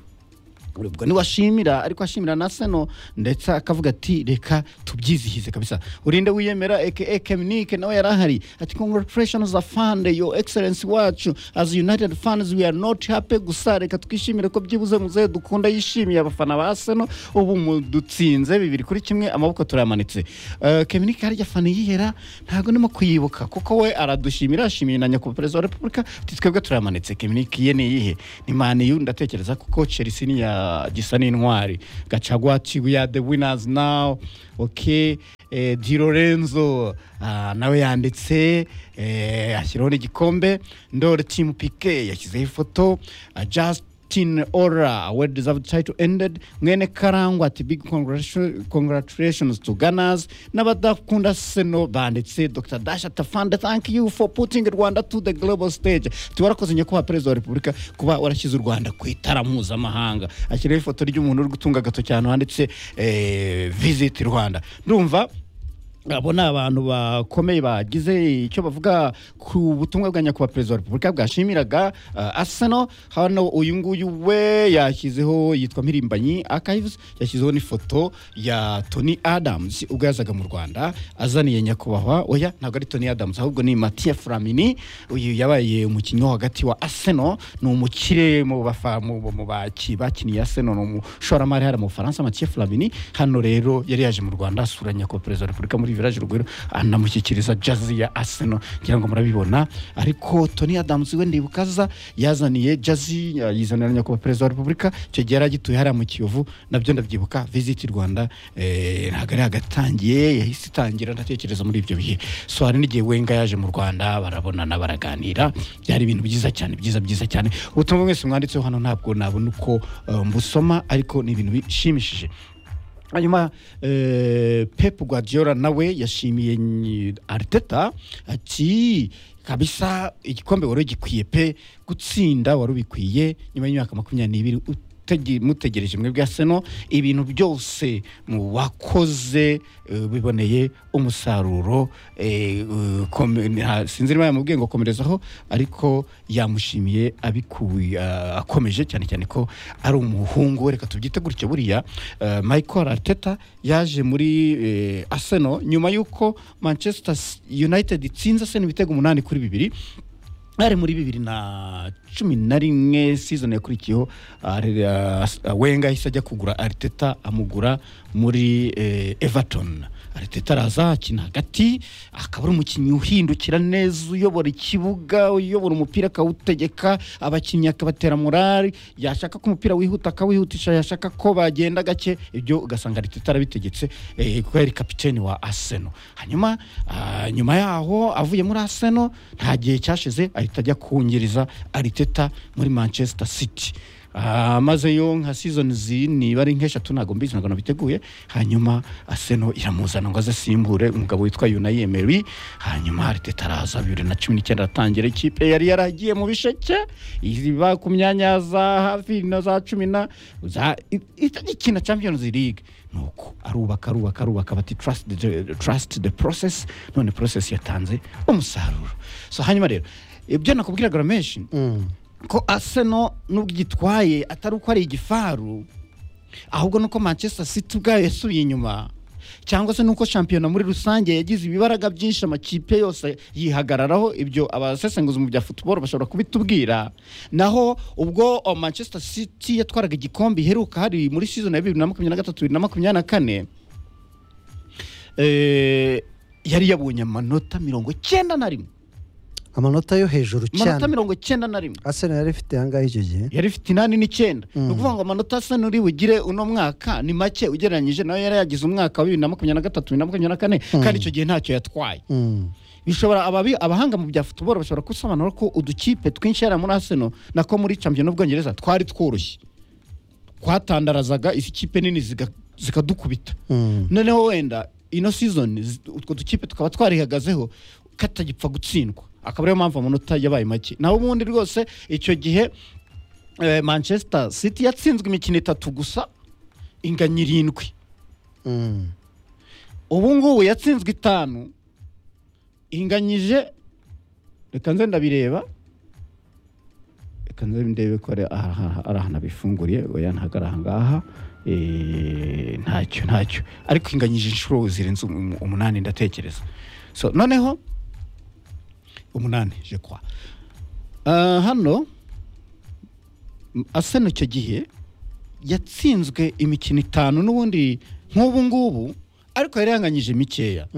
ubwo niwe ashimira ariko ashimira na seno ndetse akavuga ati reka tubyizihize kabisa urinde wiyemera aka keminike nawe yari ahari ati congratulations za fande yo excellence wacu as united fans we are not happy gusa reka twishimire ko byibuze muzehe dukunda yishimiye abafana ba seno ubu mudutsinze bibiri kuri kimwe amaboko turayamanitse Eh, keminike harya fana yihera ntabwo ndimo kuyibuka kuko we aradushimira ashimiye na nyakubahwa perezida wa repubulika ati twebwe turayamanitse keminike ye ni iyihe ni maniyu ndatekereza kuko chelsea ni iya gisa n'intwari gacagwa tibu ya the winners now ok eh, di lorenzo ah, nawe yanditse eh, ashyiraho n'igikombe ndore timu pike yashyizeho ifoto ah, justin ora well deserved title ended mwene karangwa ati big congratu- congratulations to gunners n'abadakunda seno banditse dr dasha tafande thank you for putting rwanda to the global stage tiwarakoze nyakubahwa perezida wa repubulika kuba warashyize u rwanda ku itara mpuzamahanga ashyiraho ifoto ry'umuntu uri gutunga agato cyane handitse eh, visit rwanda ndumva abo ni abantu bakomeye bagize icyo bavuga ku butumwa bwa nyakubahwa perezida wa repubulika bwashimiraga uh, asano hano uyu nguyu we yashyizeho yitwa mpirimbanyi archives yashyizeho n'ifoto ya tony adams ubwo yazaga mu rwanda azaniye nyakubahwa oya ntabwo ari tony adams ahubwo ni matiya flamini uyu yabaye umukinnyi wo hagati wa aseno ni umukire mu bafa- mu- mu- mu baki- bakiniye aseno ni umushoramari hariya mu bufaransa matiya flamini hano rero yari yaje mu rwanda asura nyakubahwa perezida wa repubulika muri village rugwiro anamushyikiriza jazi ya aseno ngira ngo murabibona ariko tony adams we ndibuka aza yazaniye jazi ya- yizanira nyakubahwa perezida wa repubulika icyo gihe yari agituye hariya mu kiyovu nabyo ndabyibuka visiti rwanda eh, ntabwo ari hagatangiye yahise itangira ndatekereza muri ibyo bihe so hari n'igihe wenga yaje mu rwanda barabonana baraganira byari ibintu byiza cyane byiza byiza cyane ubutumwa mwese mwanditseho hano ntabwo nabona uko eh, mbusoma ariko ni ibintu bishimishije hanyuma eh, pep guardiola nawe yashimiye nyi- arteta ati kabisa igikombe wari ugikwiye pe gutsinda wari ubikwiye nyuma y'imyaka makumyabiri n'ibiri utege- mutegereje mwebwe seno ibintu byose mu wakoze eh, biboneye umusaruro eh, eh, kome- nta- sinzi niba yamubwiye ngo komerezaho ariko yamushimiye abikuye ah, akomeje cyane cyane ko ari umuhungu we reka tubyite gutyo buriya eh, michael arteta yaje muri eh, arsenal nyuma y'uko manchester united itsinze arsenal ibitego umunani kuri bibiri ari muri bibiri na cumi na rimwe season yakurikiyeho ari- as- wenga ahise ajya kugura ariteta amugura muri eh, everton ariteta araza akina hagati akaba ari umukinnyi uhindukira neza uyobora ikibuga uyobora umupira akawutegeka abakinnyi akabatera morali yashaka ko umupira wihuta akawihutisha yashaka ko bagenda gake ibyo ugasanga ariteta arabitegetse eh, kuko yari kapiteni wa aseno hanyuma ah, nyuma yaho avuye muri aseno nta gihe cyashize ahita ajya kungereza ariteta muri manchester city Ah, mazeyo nka seasons niba ari nk'eshatu ntabwo mbizi ntabwo nabiteguye hanyuma aseno iramuzana ngo aze asimbure umugabo witwa yunayi emeri hanyuma ariteta araza bibiri na cumi n'icyenda aratangira ikipe yari yaragiye mu bisheke iba ku myanya za hafi na za cumi na za itajya ikina champions league nuko arubaka arubaka arubaka bati trust the, trust the process none process yatanze umusaruro so hanyuma rero ibyo nakubwiraga ramenshi ko arsenal nubwo igitwaye atari uko ari igifaru ahubwo nuko manchester city ubwayo yasubiye inyuma cyangwa se nuko shampiyona muri rusange yagize ibibaraga byinshi amakipe yose yihagararaho ibyo abasesenguzi mu bya futuboro bashobora kubitubwira naho ubwo oh, manchester city yatwaraga igikombe iheruka hari muri season ya bibiri na makumyabiri na gatatu bibiri na makumyabiri na kane eh, yari yabonye amanota mirongo icyenda na rimwe amanota yo hejuru amanota cyane mirongo icyenda na rimwe arsenal yari ifite ahangaha icyo gihe yari ifite inani n'icyenda ni ukuvuga ngo amanota asa n'uri bugire uno mwaka ni make ugereranyije nayo yari yagize umwaka wa bibiri na makumyabiri na gatatu bibiri na makumyabiri na kane kandi icyo gihe ntacyo yatwaye Mm. bishobora ababi- abahanga mu bya futuboro bashobora gusobanura ko udukipe twinshi yari muri aseno nako muri champion ubwongereza twari tworoshye twatandarazaga izi kipe nini ziga- zikadukubita noneho wenda ino season zi- utwo dukipe tukaba twarihagazeho katagipfa gutsindwa akaba ariyo mpamvu amanota yabaye make naho ubundi rwose icyo gihe eh, manchester city yatsinzwe imikino itatu gusa inganya irindwi ubu ngubu yatsinzwe itanu inganyije reka nze ndabireba reka ndebe ndebe ko ari aha- ari ahantu abifunguriye oya ntabwo ari aha ngaha Eh, ntacyo ntacyo ariko inganyije inshuro zirenze um- umunani ndatekereza so noneho umunani je crois Ah, hano asena icyo gihe yatsinzwe imikino itanu n'ubundi nk'ubu ngubu ariko yari yanganyije mikeya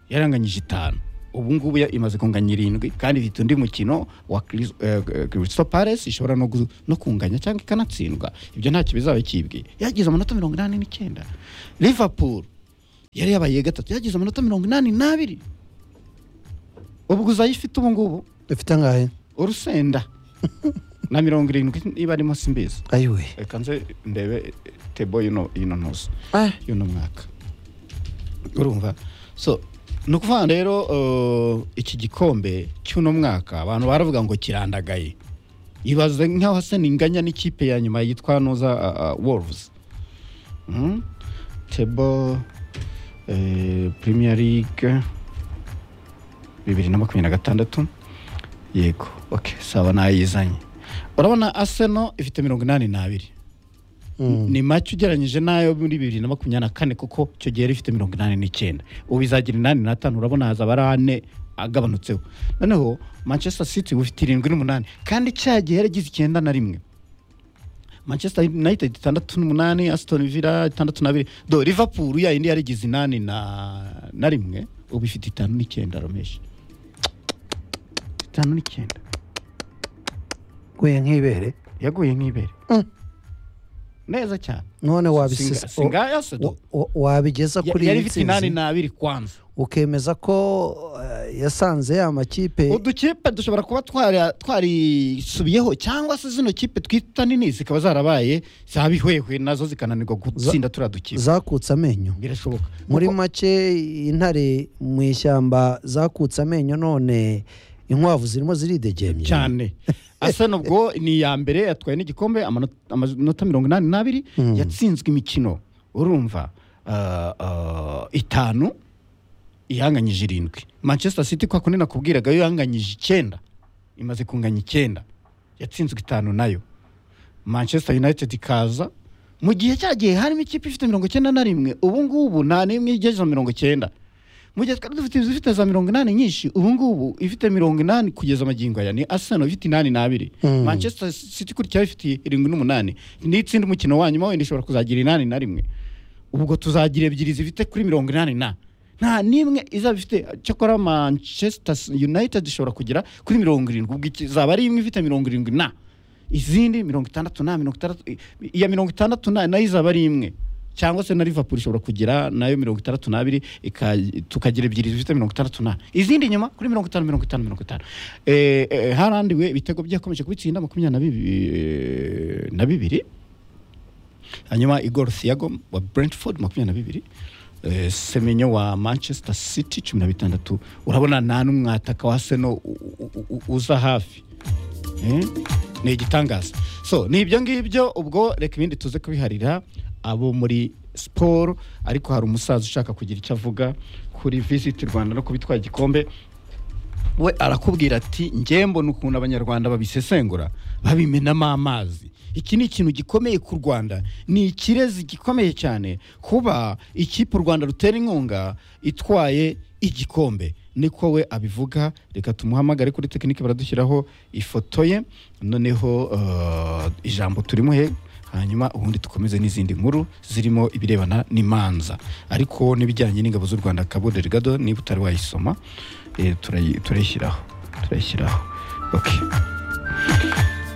yaranganyije itanu ubu ngubu ya- imaze kunganya irindwi kandi ifite undi mukino wa Chris- eh, Crystal Palace ishobora no gu- no kunganya cyangwa ikanatsindwa ibyo ntacyo bizaba kibwiye yagize amanota mirongo inani n'icyenda Liverpool yari yabaye iya gatatu yagize amanota mirongo inani n'abiri ubwo uzayifite ubu ngubu dufite angahe urusenda na mirongo irindwi niba arimo simbizi ayiwe reka nze ndebe tebo y'ino y'ino ntuzo y'uno mwaka urumva so ni ukuvuga rero uh, iki gikombe cy'uno mwaka abantu baravuga ngo kirandagaye ibaze nk'aho hasa inganya n'ikipe ya nyuma yitwa noza uh, uh, wolves mm? tebo eh, premier league bibiri na makumyabiri na gatandatu yego okay sawa nayizanye urabona aseno ifite mirongo inani n'abiri ni make ugereranyije n'ayo muri bibiri na makumyabiri na kane kuko icyo gihe yari ifite mirongo inani n'icyenda ubu izagira inani n'atanu urabona hazaba ari ane agabanutseho noneho manchester city ubu ifite irindwi n'umunani kandi cya gihe yari igize icyenda na rimwe manchester united itandatu n'umunani aston villa itandatu n'abiri do liverpool ya yindi yari igize inani na na rimwe ubu ifite itanu n'icyenda romeshi itanu n'icyenda guye nk'ibere yaguye nk'ibere neza cyane none Singa- wabisiga singaya se do? wabigeza Ya- kuri yari iyi ifite inani ntsinzi n'abiri kwanza ukemeza ko eh, yasanze ya makipe udukipe dushobora kuba twari- twarisubiyeho cyangwa se zino kipe twita nini zikaba zarabaye zabihwehwe nazo zikananirwa gutsinda turiya dukipe zakutse amenyo birashoboka muri make intare mu ishyamba zakutse amenyo none inkwavu zirimo ziridegemye cyane asa nubwo ni iya mbere yatwaye n'igikombe amano- amanota mirongo inani n'abiri yatsinzwe imikino urumva ah, ah, itanu ihanganyije irindwi manchester city kwa kundi nakubwiraga yo ihanganyije icyenda imaze kunganya icyenda yatsinzwe itanu nayo manchester united ikaza mu gihe cyagiye harimo ikipe ifite mirongo icyenda na rimwe ubu ngubu nta n'imwe igeze mirongo icyenda mu gihe twari dufite inzu ifite za mirongo inani nyinshi ubu ngubu ifite mirongo inani kugeza amagingo aya ni arsenal ifite inani n'abiri Mm. manchester city kurikiraho ifite irindwi n'umunani n'itsinda umukino wa nyuma wenda ishobora kuzagira inani na rimwe ubwo tuzagira ebyiri zifite kuri mirongo inani na nta n'imwe izaba ifite cyakora manchester united ishobora kugera kuri mirongo irindwi ubwo izaba ari imwe ifite mirongo irindwi na izindi mirongo itandatu na mirongo itandatu iya mirongo itandatu na nayo izaba ari imwe cyangwa se na liverpool ishobora kugira nayo mirongo itandatu n'abiri ika- tukagira ebyiri zifite mirongo itandatu na izindi nyuma kuri mirongo itanu mirongo itanu mirongo itanu Eh, eh, harandiwe ibitego byakomeje kubitsinda makumyabiri na bibi- na bibiri hanyuma igor thiago wa brentford makumyabiri na bibiri Eh, semenyo wa manchester city cumi na bitandatu urabona nta n'umwataka wa seno u- u- u- uza hafi Eh, ni igitangaza so ni ibyo ngibyo ubwo reka ibindi tuze kubiharira abo muri siporo ariko hari umusaza ushaka kugira icyo avuga kuri visiti rwanda no kubitwara igikombe we arakubwira ati njye mbona ukuntu abanyarwanda babisesengura babimenamo amazi iki ni ikintu gikomeye ku rwanda ni ikirezi gikomeye cyane kuba ikipe u rwanda rutera inkunga itwaye igikombe niko we abivuga reka tumuhamagare kuri tekinike baradushyiraho ifoto ye noneho eh, ijambo turimuhe hanyuma ubundi dukomeze n'izindi nkuru zirimo ibirebana n'imanza ariko n'ibijyanye n'ingabo z'u rwanda kabode rigado niba utari wayisoma eh, turayi- turayishyiraho turayishyiraho okay.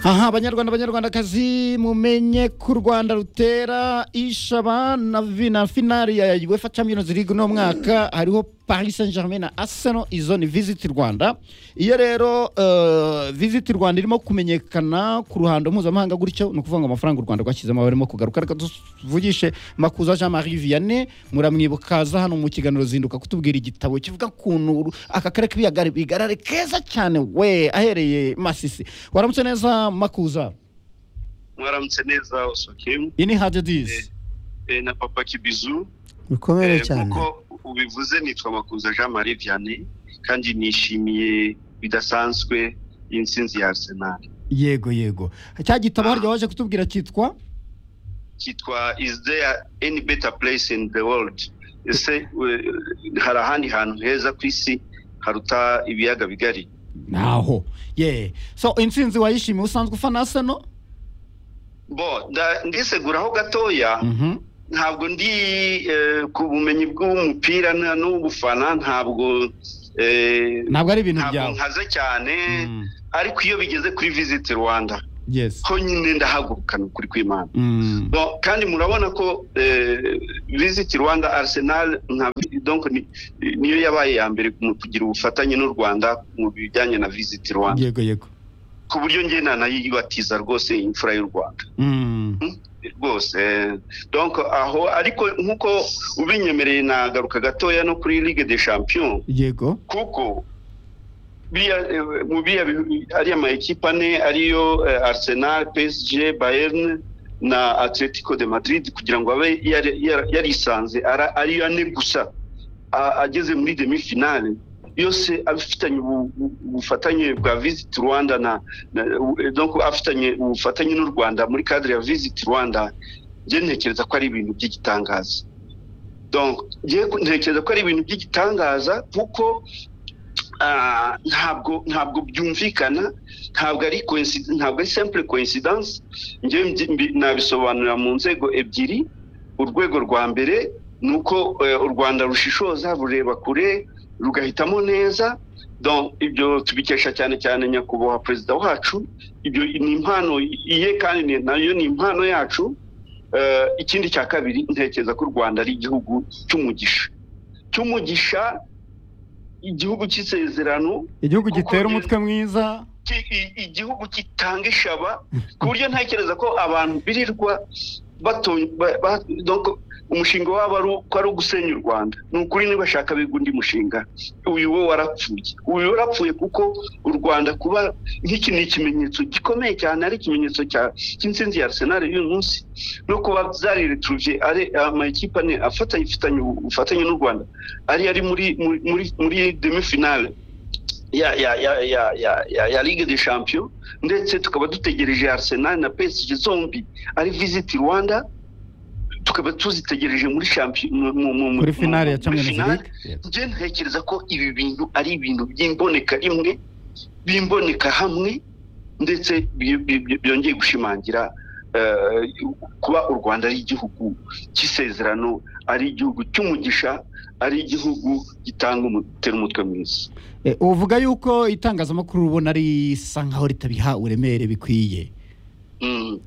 aha abanyarwanda abanyarwandakazi mumenye ko u rwanda rutera ishaba na vi- na finari ya uefa champions league no mwaka hariho paris saint germain na arsenal izo ni visit rwanda iyo rero eh, visit rwanda irimo kumenyekana ku ruhando mpuzamahanga gutyo ni ukuvuga ngo amafaranga u rwanda rwashyizemo barimo kugaruka reka tuvugishe makuza jean marie vianney muramwibuka aza hano mu kiganiro zinduka kutubwira igitabo kivuga ukuntu uru- aka karere k'ibiyaga bigarare keza cyane we ahereye masisi waramutse neza makuza mwaramutse neza osokimu iyi ni hadi disi eh, na papa kibizu bikomeye Eh, cyane nkuko ubivuze nitwa makuza jean marie vianney kandi nishimiye bidasanzwe y'intsinzi ya arsenal yego yego cya gitabo harya waje kutubwira cyitwa cyitwa is there any better place in the world ese we- hari ahandi hantu heza ku isi haruta ibiyaga bigari naho ye so intsinzi wayishimiye usanzwe ufana aseno bo nda- ndiseguraho gatoya ntabwo ndi eh, ku bumenyi bw'umupira nta- n'ubufana ntabwo eh, Ntabwo ari ibintu ntabwo byawe. nkaze cyane ariko iyo bigeze kuri visit rwanda yes ko nyine ndahaguruka ni ukuri kw'imana Mm. Bon, kandi murabona ko eh, visit rwanda arsenal nka donc ni- niyo yabaye ya mbere mu kugira ubufatanye n'u rwanda mu bijyanye na visit rwanda yego yego ku buryo njye nanayibatiza rwose imfura y'u rwanda Mm. rwose eh, donc aho ariko nk'uko ubinyemereye nagaruka gatoya no kuri ligue des champions yego kuko biriya, eh, mu biriya bi- ariya ma ekipe ane ariyo eh, arsenal psg bayern na atletico de madrid kugira ngo abe yari- yari- yarisanze ara- ari ane gusa A- ageze muri demi finale yose afitanye ubu- ubu- ubufatanye bwa visit rwanda na, na u- eh, donc afitanye ubufatanye n'u rwanda muri cadre ya visit rwanda njye ntekereza ko ari ibintu by'igitangaza donc njye ntekereza ko ari ibintu by'igitangaza kuko ah, ntabwo ntabwo byumvikana ntabwo ari coinci- ntabwo ari simple coincidence njye mbi- mbi- nabisobanurira mu nzego ebyiri urwego rwa mbere ni uko eh, u rwanda rushishoza rureba kure rugahitamo neza donc ibyo tubikesha cyane cyane nyakubahwa perezida wacu ibyo ni impano iye kandi ni- nayo ni impano yacu Eh, ikindi cya kabiri ntekereza ko u rwanda ari igihugu cy'umugisha cy'umugisha igihugu cy'isezerano igihugu kuko gitera njye- umutwe mwiza ki- i- igihugu gitanga ishaba ku buryo ntekereza ko abantu birirwa bato- ba- ba- donc umushinga wabo ari uko ari ugusenya u rwanda ni ukuri nibashaka biga undi mushinga uyu wo warapfuye uyu warapfuye kuko u rwanda kuba nk'iki ni ikimenyetso gikomeye cyane ari ikimenyetso cya- cy'intsinzi ya arsenal y'uyu munsi no kuba zarireturuviye ari amakipe ane afatanye ifitanye ubufatanye n'u rwanda ari ari muri muri muri- muri demi finale ya ya ya ya ya ya, ya Ligue des Champions ndetse tukaba dutegereje Arsenal na PSG zombi ari visit Rwanda tukaba tuzitegereje muri champion mu- mu- mu- Muri mu- finale ya muri Champions finale. League. Njye ntekereza ko ibi bintu ari ibintu by'imboneka rimwe bimboneka hamwe ndetse bi- bi- bi- byongeye gushimangira eh, kuba u rwanda ari igihugu cy'isezerano ari igihugu cy'umugisha ari igihugu gitanga umutera umutwe mwiza Eh, uvuga yuko itangazamakuru ubona risa nkaho ritabiha uremere bikwiye Mm.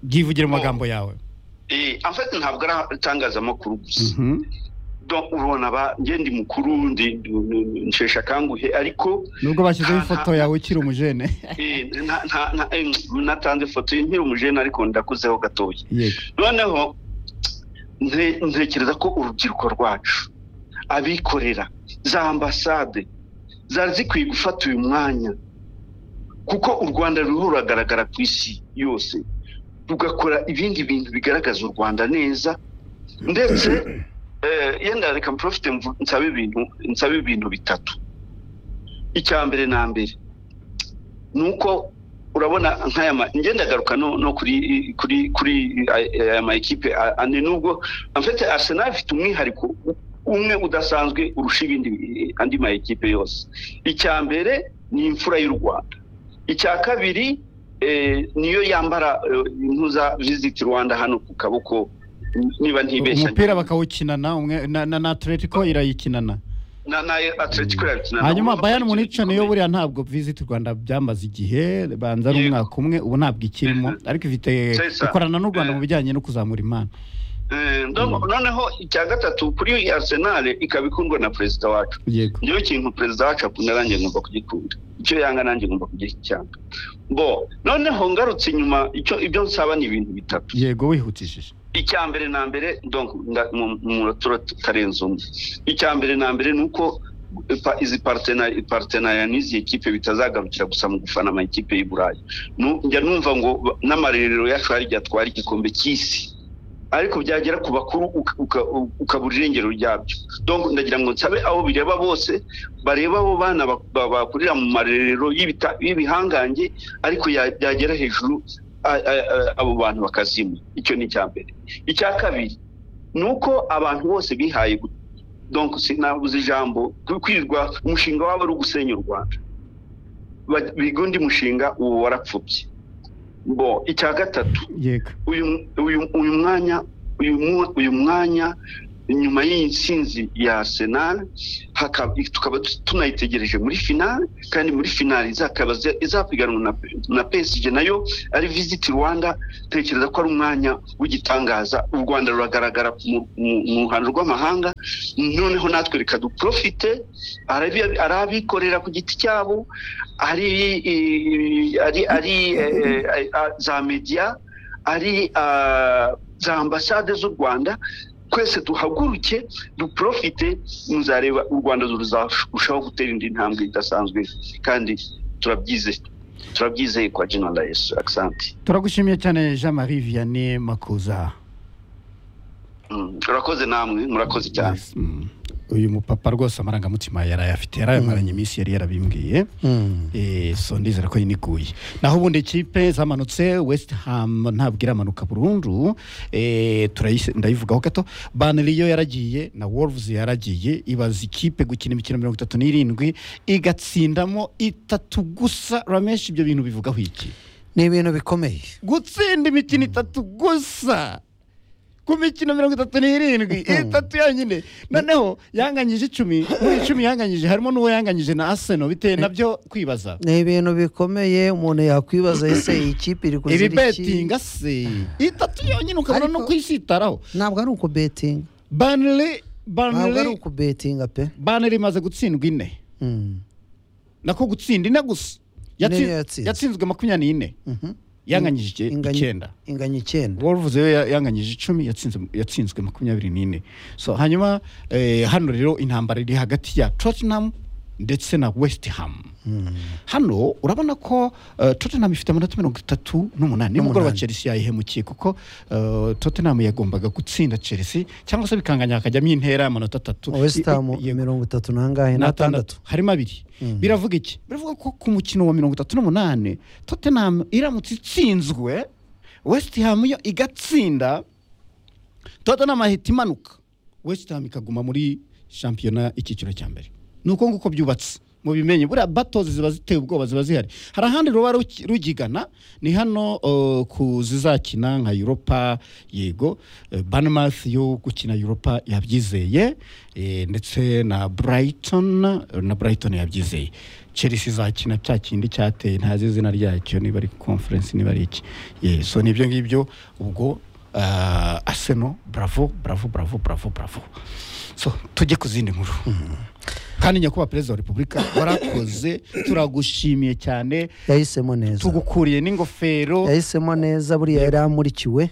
byivugire mu magambo yawe Eh, en fait ntabwo ari itangazamakuru gusa donc ubona ba njye ndi mukuru ndi nshesha akanguhe ariko nubwo bashyizeho nta- ifoto yawe ukiri umujene eh, nta- nta- nta- eh, natanze ifoto nkiri umujene ariko ndakuzeho gatoya yego noneho nte- ntekereza ko urubyiruko rwacu abikorera za ambasade zari zikwiye gufata uyu mwanya kuko u rwanda ruriho ruragaragara ku isi yose rugakora ibindi bintu bigaragaza u rwanda neza ndetse eh, yenda reka mprofite mvu- nsabe ibintu nsabe ibintu bitatu icya mbere na mbere ni uko urabona nk'aya ma njye ndagaruka no, no kuri kuri kuri aya- aya ma ekipe a- ane nubwo en fait Arsenal ifite umwihariko u- umwe udasanzwe urusha ibindi eh, andi ma ekipe yose icya mbere ni imfura y'u Rwanda icya kabiri eh, niyo yambara eh, impuza visit Rwanda hano ku kaboko niba ntibeshya umupira bakawukinana umwe- na- na na atletico irayikinana na na Atletico yakina na- hanyuma bayani munica niyo buriya ntabwo visit rwanda byamaze igihe banza ari umwaka umwe ubu ntabwo ikirimo ariko ifite Sesa. ikorana n'u rwanda mu bijyanye no kuzamura impano Eh, donc noneho icya gatatu kuri Arsenal ikaba ikundwa na perezida wacu yego njyewe ikintu perezida wacu akunda nanjye ngomba kugikunda icyo yanga nanjye ngomba kugicyanga bo noneho ngarutse inyuma icyo ibyo nsaba ni ibintu bitatu yego wihutishije icya mbere na mbere donc nda- mu- mu turo tutarenze umwe icya mbere na mbere ni uko eh, pa- izi partena- partenariya n'izi ekipe bitazagarukira gusa mu gufana ama ekipe y'iburayi Nu- njya numva ngo ba- n'amarerero yacu hari igihe atwara igikombe cy'isi ariko byagera ku bakuru uka- uka- ukabura irengero ryabyo donc ndagira ngo nsabe abo bireba bose bareba abo bana bak- ba- bakurira mu marerero y'ibita- y'ibihangange ariko ya- byagera hejuru a- a- a- abo bantu bakazima icyo ni icya mbere icya kabiri ni uko abantu bose bihaye gu- donc sinabuze ijambo ku- kwirirwa umushinga wabo ari ugusenya u rwanda Ba- biga undi mushinga uwo warapfubye bo icya gatatu yego uyu uyu uyu mwanya uyu mwa- uyu mwanya nyuma y'iyi nsinzi ya Arsenal hakaba tukaba tu- tunayitegereje muri finale kandi muri finale izakaba iza- izapiganwa na, na PSG nayo ari visit Rwanda tekereza ko ari umwanya w'igitangaza u Rwanda ruragaragara mu- mu- mu ruhando rw'amahanga noneho natwe reka duprofite arabi- ari abikorera ku giti cyabo ari i- ari ari eh, eh, eh, za media ari ah, za ambasade z'u rwanda twese duhaguruke duprofite muzareba u rwanda ruzarushaho gutera indi ntambwe idasanzwe kandi turabyizeye turabyizeye kwa general yesu akisanti turagushimiye cyane jean marie vianney makuza Mm, murakoze namwe murakoze cyane uyu mupapa rwose amarangamutima yarayafite yarayamaranye iminsi yari yarabimbwiye Eh, so ndizera ko yiniguye naho ubundi ikipe zamanutse west ham ntabwo iramanuka burundu Eh, turayise- ndayivugaho gato baneri yo yaragiye na wolves yaragiye ibaza ikipe gukina imikino mirongo itatu n'irindwi igatsindamo itatu gusa rameshi ibyo bintu bivugaho iki ni ibintu bikomeye gutsinda imikino itatu gusa ku mikino mirongo itatu n'irindwi itatu yonyine noneho yanganyije icumi muri icumi yanganyije harimo n'uwo yanganyije na aseno bitewe nabyo kwibaza ni ibintu bikomeye umuntu yakwibaza ese iyi kipe iri ibi kuzira iki betinga se itatu yonyine ukabona no kwisitaraho ntabwo ari uku betinga banire ntabwo ari banire uku betinga pe banire imaze gutsindwa ine nako gutsinda ine gusa Ine Yatsi- niyo yatsinze. yatsinzwe makumyabiri n'ine yanganyije icyenda inganya icyenda wolves yo ya- yanganyije icumi yatsinze- yatsinzwe makumyabiri n'ine so hanyuma eh, hano rero intambara iri hagati ya tottenham ndetse na west ham hano urabona ko eh, tottenham ifite amanota mirongo itatu n'umunani nimugoroba N'umunani. chelsea yayihemukiye kuko eh, tottenham yagombaga gutsinda chelsea cyangwa se bikanganya hakajyamo intera y'amanota atatu west ham mirongo itatu n'angahe n'atandatu harimo abiri biravuga iki biravuga ko ku mukino wa mirongo itatu n'umunani tottenham iramutse itsinzwe west ham yo igatsinda tottenham ahita imanuka west ham ikaguma muri shampiyona icyiciro cya mbere ni uko nguko byubatse mu bimenye buriya batozi ziba ziteye ubwoba ziba zihari hari ahandi ruba ruki- rugigana ni hano uh, ku zizakina nka europa yego uh, banmouth yo gukina europa yabyizeye eh, ndetse na brighton eh, na brighton yabyizeye chelsea izakina cya kindi cyateye ntazi izina ryacyo niba ari conference niba ari iki Ye, so ni ibyo ngibyo ubwo uh, arsenal bravo bravo bravo bravo bravo so tujye ku zindi nkuru kandi nyakubahwa perezida wa repubulika warakoze turagushimiye cyane yahisemo neza tugukuriye n'ingofero yahisemo neza buriya yari amurikiwe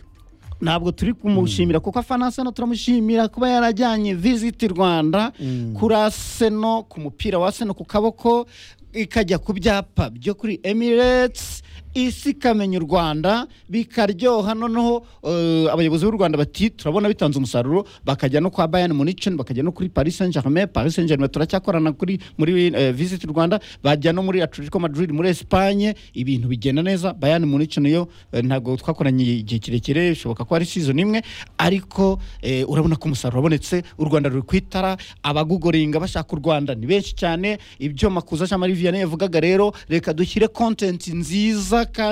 ntabwo turi kumushimira kuko afana aseno turamushimira kuba yarajyanye visiti rwanda kuri aseno ku mupira wa aseno ku kaboko ikajya ku byapa byo kuri emirates isi ikamenya u rwanda bikaryoha noneho eh, abayobozi b'u rwanda bati turabona bitanze umusaruro bakajya no kwa bayani municen bakajya no kuri paris saint germain paris saint germain turacyakorana kuri muri eh, visit rwanda bajya no muri atletico madrid muri espagne ibintu bigenda neza bayani municen yo eh, ntabwo twakoranye igihe kirekire bishoboka ko ari season imwe ariko eh, urabona ko umusaruro wabonetse u rwanda ruri ku itara abagugoringa bashaka u rwanda ni benshi cyane ibyo makuza jean marie vianney yavugaga rero reka dushyire content nziza kandi